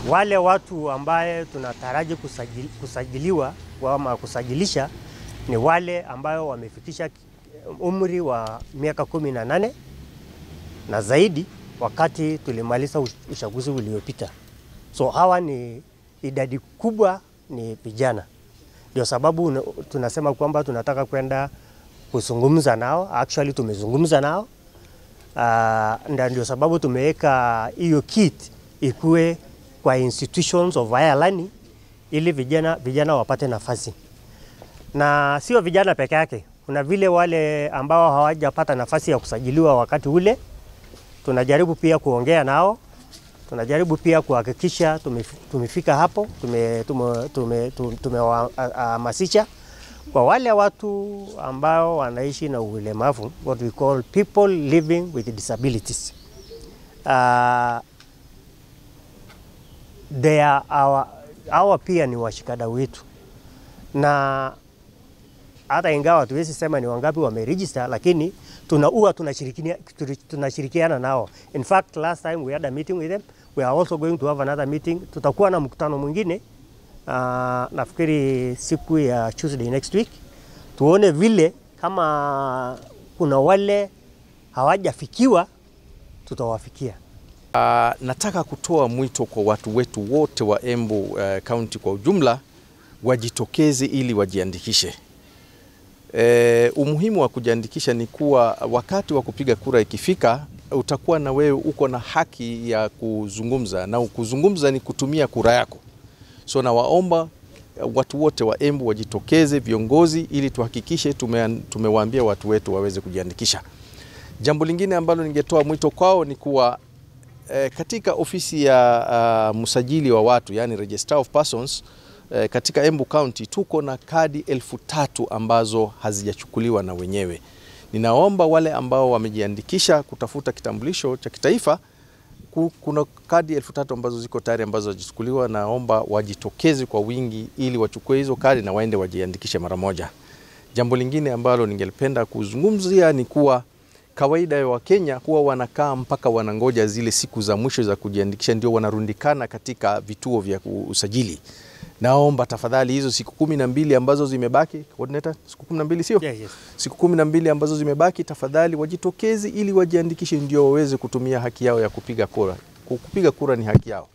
wale watu ambaye tunataraji kusajili, kusajiliwa ama kusajilisha ni wale ambayo wamefikisha umri wa miaka kumi na nane na zaidi wakati tulimaliza uchaguzi uliopita. So hawa ni idadi kubwa ni vijana, ndio sababu tunasema kwamba tunataka kwenda kuzungumza nao. Actually tumezungumza nao uh, ndio sababu tumeweka hiyo kit ikuwe kwa institutions of higher learning ili vijana, vijana wapate nafasi, na sio vijana peke yake. Kuna vile wale ambao hawajapata nafasi ya kusajiliwa wakati ule, tunajaribu pia kuongea nao, tunajaribu pia kuhakikisha tumefika hapo, tumewahamasisha kwa wale watu ambao wanaishi na ulemavu, what we call people living with disabilities. Uh, they are our, hawa pia ni washikadau wetu, na hata ingawa hatuwezi sema ni wangapi wameregister, lakini tunaua tunashirikiana, tunashirikiana nao. In fact last time we had a meeting with them, we are also going to have another meeting. Tutakuwa na mkutano mwingine uh, nafikiri siku ya Tuesday next week, tuone vile kama kuna wale hawajafikiwa tutawafikia. Uh, nataka kutoa mwito kwa watu wetu wote wa Embu County uh, kwa ujumla wajitokeze ili wajiandikishe. E, umuhimu wa kujiandikisha ni kuwa wakati wa kupiga kura ikifika, utakuwa na wewe uko na haki ya kuzungumza, na kuzungumza ni kutumia kura yako. So nawaomba watu wote wa Embu wajitokeze, viongozi, ili tuhakikishe tume, tumewaambia watu wetu waweze kujiandikisha. Jambo lingine ambalo ningetoa mwito kwao ni kuwa e, katika ofisi ya uh, msajili wa watu yani Register of Persons e, katika Embu County tuko na kadi elfu tatu ambazo hazijachukuliwa na wenyewe. Ninaomba wale ambao wamejiandikisha kutafuta kitambulisho cha kitaifa, kuna kadi elfu tatu ambazo ziko tayari ambazo hazijachukuliwa. Naomba wajitokeze kwa wingi ili wachukue hizo kadi na waende wajiandikishe mara moja. Jambo lingine ambalo ningelipenda kuzungumzia ni kuwa kawaida ya Wakenya huwa wanakaa mpaka wanangoja zile siku za mwisho za kujiandikisha ndio wanarundikana katika vituo vya usajili. Naomba tafadhali hizo siku kumi na mbili ambazo zimebaki, coordinator, siku kumi na mbili sio? Yes, yes. Siku kumi na mbili ambazo zimebaki, tafadhali wajitokeze ili wajiandikishe ndio waweze kutumia haki yao ya kupiga kura. Kupiga kura ni haki yao.